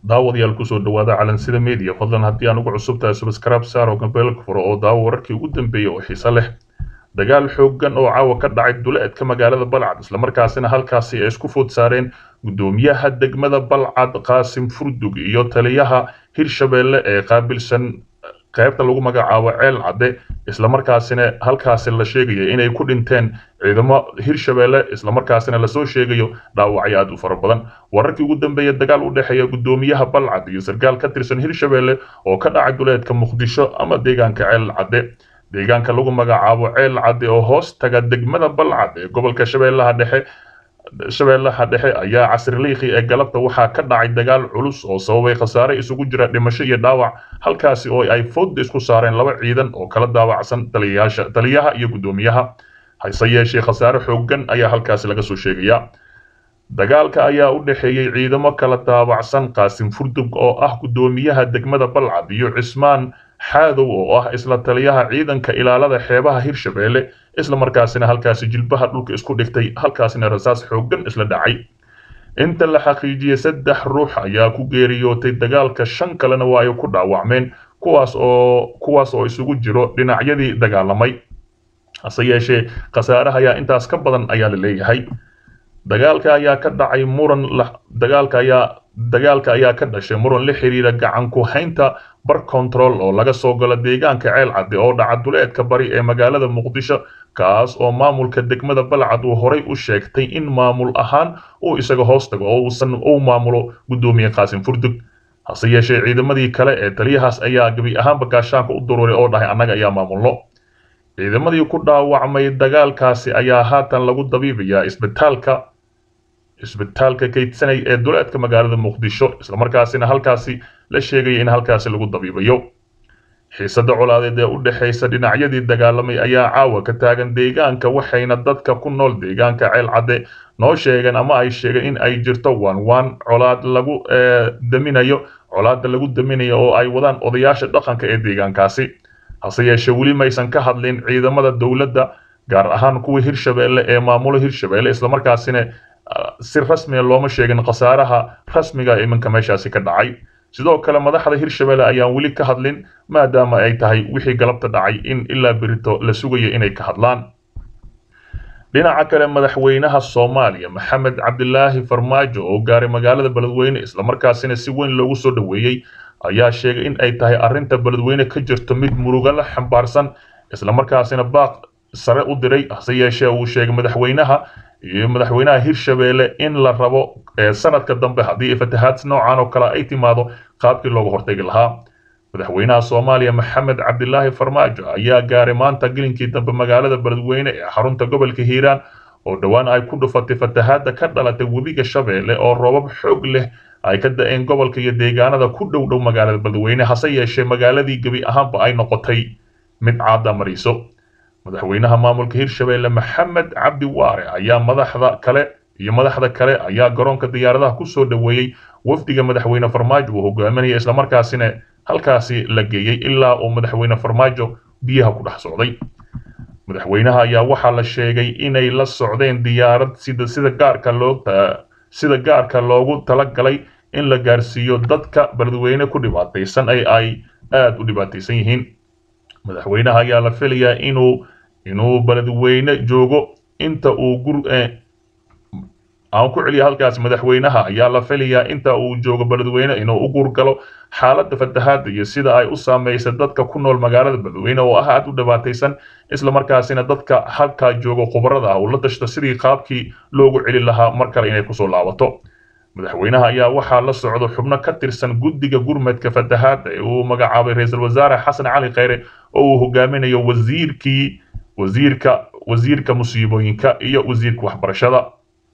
daawadayaal kusoo dhawaada calansida media fadlan haddii aan ugu cusubtahay subscribe saar oo gambeelka furo oo daawo wararkii ugu dambeeyey oo xiise leh dagaal xooggan oo caawa ka dhacay duleedka magaalada balcad islamarkaasina halkaasi ay isku food saareen guddoomiyaha degmada balcad qaasim furdug iyo taliyaha hirshabeelle ee qaabilsan qaybta lagu magacaabo ceel cadde islamarkaasina halkaasi la sheegaya inay ku dhinteen ciidamo hirshabeelle islamarkaasina lasoo sheegayo dhaawacyo aad u fara badan wararkii ugu dambeeya dagaal u dhexeeya guddoomiyaha balcad iyo sarkaal ka tirsan hirshabeelle oo ka dhacay duleedka muqdisho ama deegaanka ceel cadde deegaanka lagu magacaabo ceel cadde oo hoos taga degmada balcad ee gobolka shabeellaha dhexe shabeellaha dhexe ayaa casriliikhi ee galabta waxaa ka dhacay dagaal culus oo sababay khasaare isugu jira dhimasho iyo dhaawac halkaasi oo ay fooda isku saareen laba ciidan oo kala daawacsan taliyayaasha taliyaha iyo guddoomiyaha hase yeeshee khasaare xooggan ayaa halkaasi laga soo sheegayaa dagaalka ayaa u dhexeeyey ciidamo kala daawacsan qaasim furdug oo ah guddoomiyaha degmada balcad iyo cismaan xaadow oo ah isla taliyaha ciidanka ilaalada xeebaha hirshabeelle isla markaasina halkaasi jilbaha dhulka isku dhigtay halkaasina rasaas xooggan isla dhacay inta la xaqiijiyey saddex ruux ayaa ku geeriyootay dagaalka shan kalena waa ay ku dhaawacmeen kuwaas oo kuwaas oo isugu jiro dhinacyadii dagaalamay hase yeeshee khasaaraha ayaa intaas ka badan ayaa la leeyahay dagaalka ayaa ka dhacay muran dagaalka ayaa dagaalka ayaa ka dhashay muran la xiriira gacan ku haynta bar control oo laga soo galo deegaanka ceel cadde oo dhaca duleedka bari ee magaalada muqdisho kaas oo maamulka degmada balcad uu horay u sheegtay in maamul ahaan uu isaga hoos tago oo uusan uu maamulo guddoomiye qaasim furdug hase yeeshee ciidamadii kale ee taliyahaas ayaa gebi ahaanba gaashaanka u duruuray oo dhahay annaga ayaa maamulno ciidamadii ku dhaawacmay dagaalkaasi ayaa haatan lagu dabiibayaa isbitaalka isbitaalka kaydsanay ee duleedka magaalada muqdisho islamarkaasina halkaasi la sheegaya in halkaasi lagu dabiibayo xiisada colaadeed ee u dhexaysa dhinacyadii dagaalamay ayaa caawa ka taagan deegaanka waxayna dadka ku nool deegaanka ceel cadde noo sheegeen ama ay sheegeen in ay jirto waan waan colaad lagu daminayo colaada lagu daminayo oo ay wadaan odayaasha dhaqanka ee deegaankaasi hase yeeshee weli maysan ka hadlin ciidamada dowladda gaar ahaan kuwa hirshabeelle ee maamulo hirshabeelle islamarkaasina si rasmiga looma sheegin khasaaraha rasmiga iminka meeshaasi ka dhacay sidoo kale madaxda hirshabeelle ayaan weli ka hadlin maadaama ay tahay wixii galabta dhacay in ilaa berito la sugayo inay ka hadlaan dhinaca kale madaxweynaha soomaaliya maxamed cabdilaahi farmaajo oo gaaray magaalada beledweyne islamarkaasina si weyn loogu soo dhoweeyey ayaa sheegay in ay tahay arrinta beledweyne ka jirto mid muruga la xambaarsan islamarkaasina baaq sare u diray hase yeeshee uu sheegay madaxweynaha iyo madaxweynaha hirshabeelle in la rabo sanadka dambe haddii fatahaad noocan oo kale ay timaado qaabkii looga hortagi lahaa madaxweynaha soomaaliya maxamed cabdilaahi farmaajo ayaa gaaray maanta gelinkii dambe magaalada beledweyne ee xarunta gobolka hiiraan oo dhowaan ay ku dhufatay fatahaadda ka dhalatay webiga shabeelle oo roobab xoog leh ay ka da-een gobolka iyo deegaanada ku dhow dhow magaalada beledweyne hase yeeshee magaaladii gebi ahaanba ay noqotay mid caada mariso madaxweynaha maamulka hirshabeelle maxamed cabdi waare ayaa madaxda kale iyo madaxda kale ayaa garoonka diyaaradaha kusoo dhoweeyey wafdiga madaxweyne farmaajo uu hogaaminaya islamarkaasina halkaasi la geeyey ilaa uu madaxweyne farmaajo biyaha ku dhex socday madaxweynaha ayaa waxaa la sheegay inay la socdeen diyaarad sida sida gaarka loo sida gaarka loogu talagalay in la gaarsiiyo dadka beledweyne ku dhibaataysan ay ay aada u dhibaataysan yihiin madaxweynaha ayaa la filayaa inuu inuu beledweyne joogo inta uu gur aan ku celiya halkaas madaxweynaha ayaa la filayaa inta uu joogo beledweyne inuu u gurgalo xaaladda fatahaadda iyo sida ay u saamaysa dadka ku nool magaalada beledweyne oo ah aada u dhibaataysan islamarkaasina dadka halkaa joogo khubarada ah uu la tashto sidii qaabkii loogu celi lahaa mar kale inay kusoo laabato madaxweynaha ayaa waxaa la socdo xubno ka tirsan guddiga gurmadka fatahaadda ee uu magacaabay ra-iisul wasaare xasan cali kheyre oo uu hogaaminayo wasiirkii wasiirka wasiirka musiibooyinka iyo wasiirka waxbarashada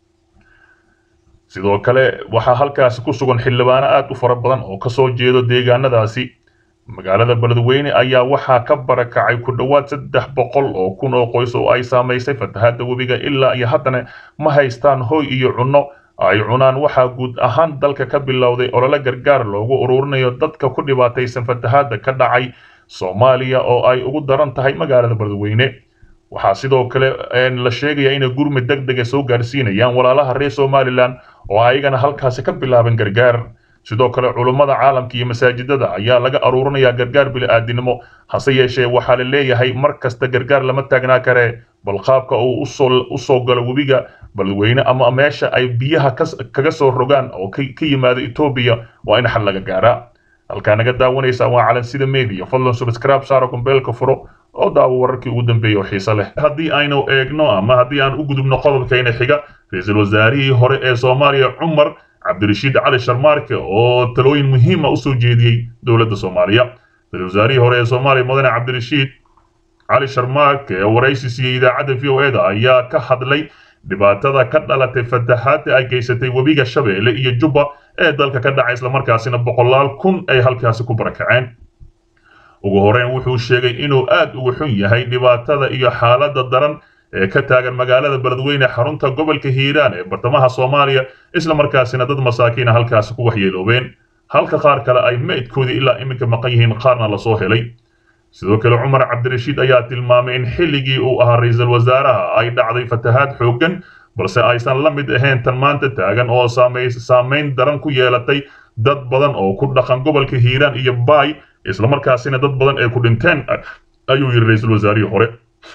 sidoo kale waxaa halkaasi ku sugan xildhibaano aada u fara badan oo kasoo jeedo deegaanadaasi magaalada beledweyne ayaa waxaa ka barakacay ku dhowaad saddex boqol oo kun oo qoys oo ay saamaysay fatahaadda webiga ilaa iyo haddana ma haystaan hoy iyo cunno ay cunaan waxaa guud ahaan dalka ka bilowday olole gargaar loogu ururinayo dadka ku dhibaataysan fatahaadda ka dhacay soomaaliya oo ay ugu daran tahay magaalada beledweyne waxaa sidoo kale la sheegayaa inay gurmud deg dega soo gaarsiinayaan walaalaha reer somalilan oo ayagana halkaasi ka bilaaban gargaar sidoo kale culummada caalamka iyo masaajidada ayaa laga aruurinayaa gargaar bili-aadinimo hase yeeshee waxaa la leeyahay mar kasta gargaar lama taagnaa karee bal qaabka uu u soo galo webiga beledweyne ama meesha ay biyaha kaga soo rogaan oo ka yimaado etoobiya waa in xal laga gaaraa halkaa naga daawanaysaa waa calansida media fadlan subscribe saaro kumbeelka furo oo daawo wararkii ugu dambeeyey oo xiise leh haddii aynu eegno ama haddii aan u gudubno qodobkayna xiga ra-iisul wasaarihii hore ee soomaaliya cumar cabdirashiid cali sharmaarke oo talooyin muhiima usoo jeediyey dowladda soomaaliya ra-isul wasaarihii hore ee soomaaliya mudane cabdirashiid cali sharmaarke ee waraysi siiyey idaacadda v o eda ayaa ka hadlay dhibaatada ka dhalatay fatahaadda ay geysatay webiga shabeelle iyo jubba ee dalka ka dhacay islamarkaasina boqolaal kun ay halkaasi ku barakaceen ugu horeyn wuxuu sheegay inuu aad ugu xun yahay dhibaatada iyo xaaladda daran ee ka taagan magaalada beledweyne xarunta gobolka hiiraan ee bartamaha soomaaliya islamarkaasina dad masaakiina halkaasi ku waxyeeloobeen halka qaar kale ay meydkoodii ilaa iminka maqan yihiin qaarna lasoo helay sidoo kale cumar cabdirashiid ayaa tilmaamay in xilligii uu ahaa ra-iisul wasaaraha ay dhacday fatahaad xooggan balse aysan la mid ahayn tan maanta taagan oo saamayn daran ku yeelatay dad badan oo ku dhaqan gobolka hiiraan iyo baay islamarkaasina dad badan ay ku dhinteen ayuu yidhi ra-iisul wasaarihii hore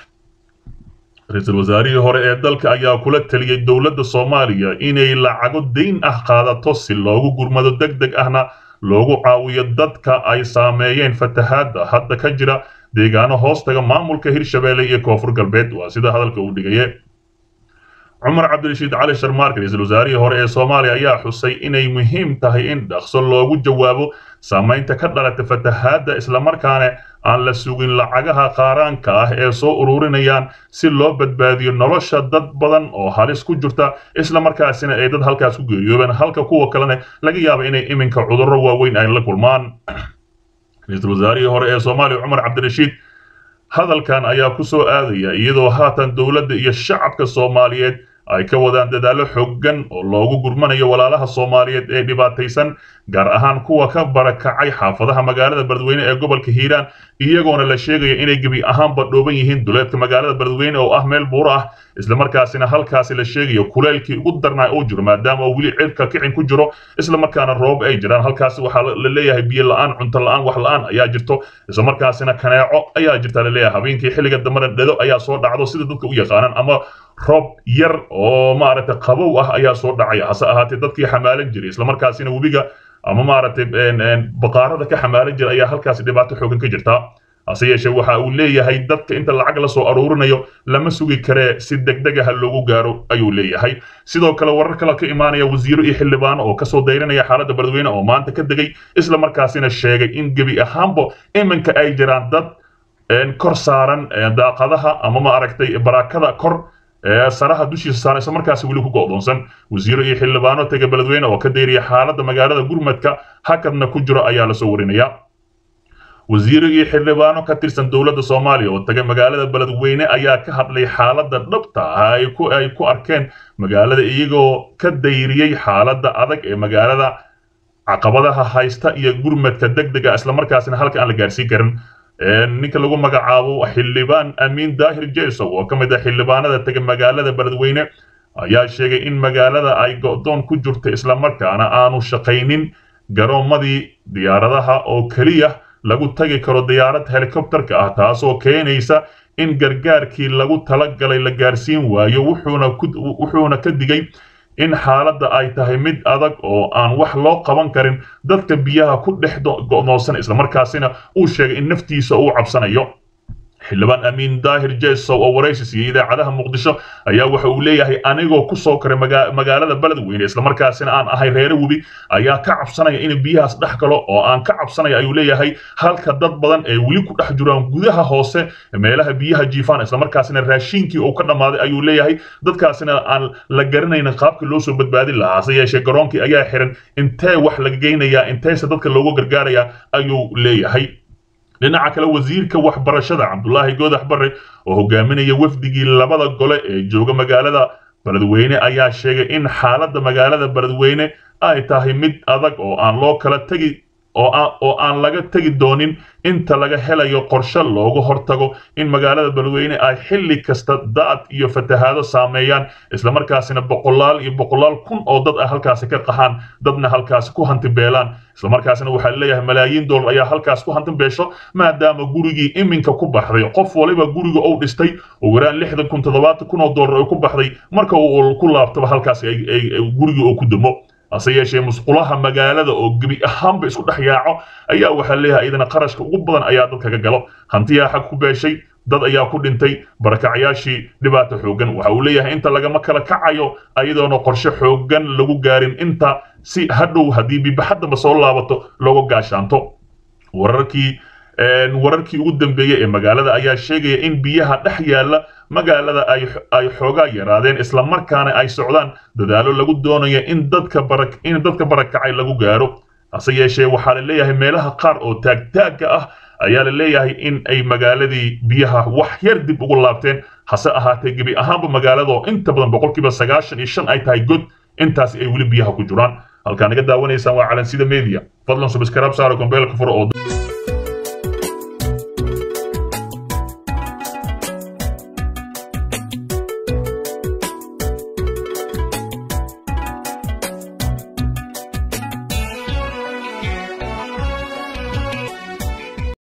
ra-iisul wasaarihii hore ee dalka ayaa kula taliyey dowladda soomaaliya inay lacago dayn ah qaadato si loogu gurmado deg deg ahna loogu caawiyo dadka ay saameeyeen fatahaadda hadda ka jira deegaano hoostaga maamulka hirshabeelle iyo koonfur galbeed waa sida hadalka uu dhigaye cumar cabdirashiid cali sharmaarke ra-iisul wasaarihii hore ee soomaaliya ayaa xusay inay muhiim tahay in dhaqso loogu jawaabo saamaynta ka dhalata fatahaadda islamarkaana aan la sugin lacagaha qaaraanka ah ee soo ururinayaan si loo badbaadiyo nolosha dad badan oo halis ku jirta islamarkaasina ay dad halkaas ku geeriyoobeen halka kuwa kalena laga yaaba inay iminka cudurro waaweyn ay la kulmaan ra-iisul wasaarihii hore ee soomaaliya cumar cabdirashiid hadalkan ayaa ku soo aadaya iyadoo haatan dowladda iyo shacabka soomaaliyeed ay ka wadaan dadaallo xooggan oo loogu gurmanayo walaalaha soomaaliyeed ee dhibaataysan gaar ahaan kuwa ka barakacay xaafadaha magaalada beledweyne ee gobolka hiiraan iyagoona la sheegaya inay gebi ahaanba dhooban yihiin duleedka magaalada beledweyne oo ah meel buuro ah islamarkaasina halkaasi la sheegayo kuleelkii ugu darnaa uu jiro maadaama uu weli cirka kicin ku jiro islamarkaana roob ay jiraan halkaasi waxaa la leeyahay biyo la-aan cunto la-aan wax la-aan ayaa jirto islamarkaasina kaneeco ayaa jirta la leeyahay habeenkii xilliga dambena dhado ayaa soo dhacdo sida dadka u yaqaanaan ama roob yar oo maaragtay qabow ah ayaa soo dhacaya hase ahaatee dadkii xamaalan jiray islamarkaasina webiga ama maaragtay baqaarada ka xamaalan jira ayaa halkaasi dhibaato xoogan ka jirta hase yeeshee waxa uu leeyahay dadka inta lacag la soo aruurinayo lama sugi karee si degdeg ah loogu gaaro ayuu leeyahay sidoo kale warar kale ka imaanaya wasiiro iyo xildhibaano oo kasoo dayranaya xaaladda beledweyne oo maanta ka degay islamarkaasina sheegay in gebi ahaanba iminka ay jiraan dad kor saaran daaqadaha ama maaragtay barakada kor saraha dushiisa saaran isla markaasi weli ku go'doonsan wasiiro iyo xildhibaano tega beledweyne oo ka dayraya xaaladda magaalada gurmadka hakadna ku jiro ayaa lasoo warinaya wasiiro iyo xildhibaano ka tirsan dowladda soomaaliya oo tagay magaalada beledweyne ayaa ka hadlay xaaladda dhabta ah ay ku ay ku arkeen magaalada iyagoo ka dayriyey xaaladda adag ee magaalada caqabadaha haysta iyo gurmadka degdega islamarkaasina halka aan la gaarsiin karin ninka lagu magacaabo xildhibaan amiin daahir jesow oo ka mid ah xildhibaanada tega magaalada beledweyne ayaa sheegay in magaalada ay go'doon ku jirto islamarkaana aanu shaqaynin garoomadii diyaaradaha oo keliya lagu tagi karo diyaarad helikobterka ah taasoo keenaysa in gargaarkii lagu talagalay la gaarsiin waayo wuxuuna ka digay in xaaladda ay tahay mid adag oo aan wax loo qaban karin dadka biyaha ku dhex go'doonsan islamarkaasina uu sheegay in naftiisa uu cabsanayo xildhibaan amiin daahir jesow oo waraysi siiyey idaacadaha muqdisho ayaa waxa uu leeyahay anigoo ku soo koray magaalada beledweyne islamarkaasina aan ahay reere webi ayaa ka cabsanaya in biyahaas dhex galo oo aan ka cabsanaya ayuu leeyahay halka dad badan ee weli ku dhex jiraan gudaha hoose meelaha biyaha jiifaan islamarkaasina raashiinkii uu ka dhammaaday ayuu leeyahay dadkaasina aan la garanaynin qaabkii loo soo badbaadin lahaa hase yeeshee garoonkii ayaa xiran intee wax laga geynayaa inteese dadka loogu gargaarayaa ayuu leeyahay dhinaca kale wasiirka waxbarashada cabdulaahi goodax barre oo hogaaminaya wafdigii labada gole ee jooga magaalada beledweyne ayaa sheegay in xaaladda magaalada beledweyne ay tahay mid adag oo aan loo kala tegi oo aan laga tegi doonin inta laga helayo qorshe looga hortago in magaalada beledweyne ay xilli kasta daad iyo fatahaado saameeyaan islamarkaasina boqolaal iyo boqolaal kun oo dad ah halkaasi ka qaxaan dadna halkaasi ku hantibeelaan islamarkaasina waxaa leeyahay malaayiin dollar ayaa halkaas ku hantibeesho maadaama gurigii iminka ku baxday qof waliba guriga uu dhistay ugu yaraan lixdan kun toddobaatan kun oo dollar ay ku baxday marka uu ku laabtaba halkaas gurigii uu ku dumo hase yeeshee musqulaha magaalada oo gebi ahaanba isku dhex yaaco ayaa waxaa leeyahay idana qarashka ugu badan ayaa dadkaga galo hantiyaa xag ku beeshay dad ayaa ku dhintay barakacyaashii dhibaato xooggan waxa uu leeyahay inta lagama kala kacayo ayadoona qorshe xooggan lagu gaarin inta si hadhow haddii bibaxaddaba soo laabato looga gaashaanto wararkii wararkii ugu dambeeyey ee magaalada ayaa sheegaya in biyaha dhex yaalla magaalada ay xoogaa yaraadeen islamarkaana ay socdaan dadaalo lagu doonayo in dadka in dadka barakacay lagu gaaro hase yeeshee waxaa la leeyahay meelaha qaar oo taagtaagga ah ayaa la leeyahay in ay magaaladii biyaha wax yar dib ugu laabteen hase ahaatee gebi ahaanba magaalada oo inta badan boqolkiiba sagaashan iyo shan ay tahay god intaasi ay weli biyaha ku jiraan halkaa naga daawanaysaan waa calansida media fadlan subscribe saaro gombeelka furo oo